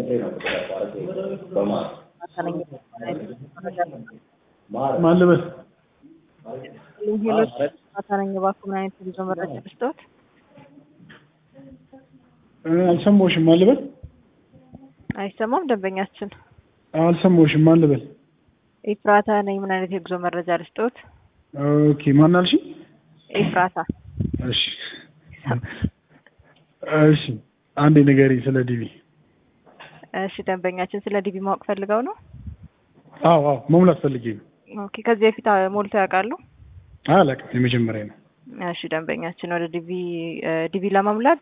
ማን ልበል? ሌሎች ነኝ እባክዎ ምን አይነት የጉዞ መረጃ ልስጥዎት? አልሰማሁሽም። ማን ልበል? አይሰማም ደንበኛችን። አልሰማሁሽም። ማን ልበል? ኤፍራታ ነኝ ምን አይነት የጉዞ መረጃ ልስጥዎት? ኦኬ ማን አልሽኝ? ኤፍራታ እሺ እሺ አንዴ ንገሪኝ ስለ ዲቪ። እሺ ደንበኛችን ስለ ዲቪ ማወቅ ፈልገው ነው? አዎ አዎ መሙላት ፈልጌ ነው። ኦኬ ከዚህ በፊት ሞልተው ያውቃሉ? አላውቅም፣ የመጀመሪያ ነው። እሺ ደንበኛችን ወደ ዲቪ ዲቪ ለመሙላት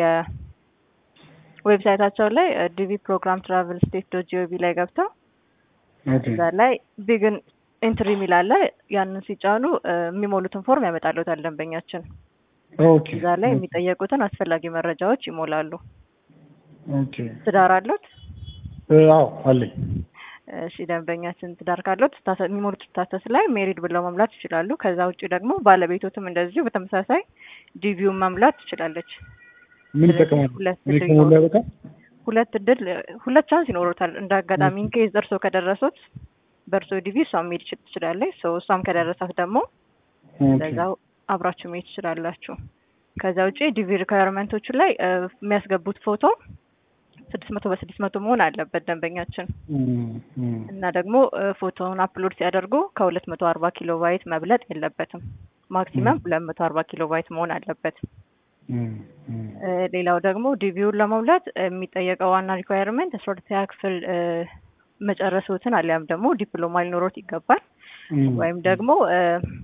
የዌብሳይታቸው ላይ ዲቪ ፕሮግራም ትራቭል ስቴት ዶት ጂኦቪ ላይ ገብተው ኦኬ እዛ ላይ ቢግን ኢንትሪ የሚል አለ። ያንን ሲጫኑ የሚሞሉትን ፎርም ያመጣልዎታል ደንበኛችን። ኦኬ እዛ ላይ የሚጠየቁትን አስፈላጊ መረጃዎች ይሞላሉ። ኦኬ ትዳር አሉት? አዎ አለኝ። እሺ ደንበኛችን ትዳር ካሉት ስታተ- የሚሞሉት ስታተስ ላይ ሜሪድ ብለው መሙላት ይችላሉ። ከዛ ውጭ ደግሞ ባለቤቶትም እንደዚሁ በተመሳሳይ ዲቪውን መሙላት ትችላለች። ምን ይጠቀማል? ሁለት እኔ እድል ከሞላ በቃ ሁለት እድል ሁለት ቻንስ ይኖሩታል። እንደ አጋጣሚ ኢንኬዝ እርሶ ከደረሱት በእርሶ ዲቪ እሷም መሄድ ይችል- ትችላለች። ሰው እሷም ከደረሳት ደግሞ ኦኬ ለዛው አብራችሁ መሄድ ትችላላችሁ። ከዛ ውጭ ዲቪ ሪኳየርመንቶቹ ላይ እ፣ የሚያስገቡት ፎቶ ስድስት መቶ በስድስት መቶ መሆን አለበት ደንበኛችን እም፣ እም፣ እና ደግሞ እ፣ ፎቶውን አፕሎድ ሲያደርጉ ከሁለት መቶ አርባ ኪሎ ባይት መብለጥ የለበትም። ማክሲመም ሁለት መቶ አርባ ኪሎ ባይት መሆን አለበት። እም፣ እም፣ እ፣ ሌላው ደግሞ ዲቪውን ለመሙላት የሚጠየቀው ዋና ሪኳየርመንት አስራ ሁለተኛ ክፍል እ፣ መጨረሱትን አሊያም ደግሞ ዲፕሎማ ሊኖሮት ይገባል። እም፣ ወይም ደግሞ እ፣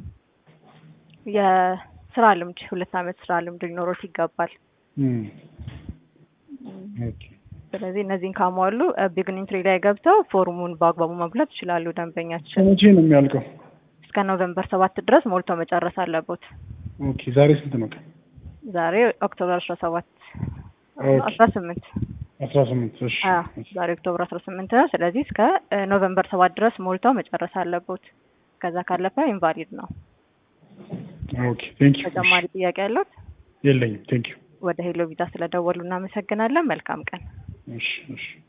የስራ ልምድ ሁለት አመት ስራ ልምድ ሊኖሮት ይገባል። እም፣ ኦኬ ስለዚህ እነዚህን ካሟሉ ቢግን ኢንትሪ ላይ ገብተው ፎርሙን በአግባቡ መሙላት ይችላሉ። ደንበኛችን መቼ ነው የሚያልቀው? እስከ ኖቬምበር ሰባት ድረስ ሞልቶ መጨረስ አለቦት። ኦኬ ዛሬ ስንት ነው ቀን? ዛሬ ኦክቶበር አስራ ሰባት ኦኬ አስራ ስምንት አስራ ስምንት እሺ ዛሬ ኦክቶበር አስራ ስምንት ነው። ስለዚህ እስከ እ፣ ኖቬምበር ሰባት ድረስ ሞልተው መጨረስ አለቦት። ከዛ ካለፈ ኢንቫሊድ ነው። ኦኬ ቴንክ ዩ ተጨማሪ ጥያቄ ያለት? የለኝም ቴንክ ዩ ወደ ሄሎ ቪዛ ስለደወሉ እናመሰግናለን። መልካም ቀን። እሺ እሺ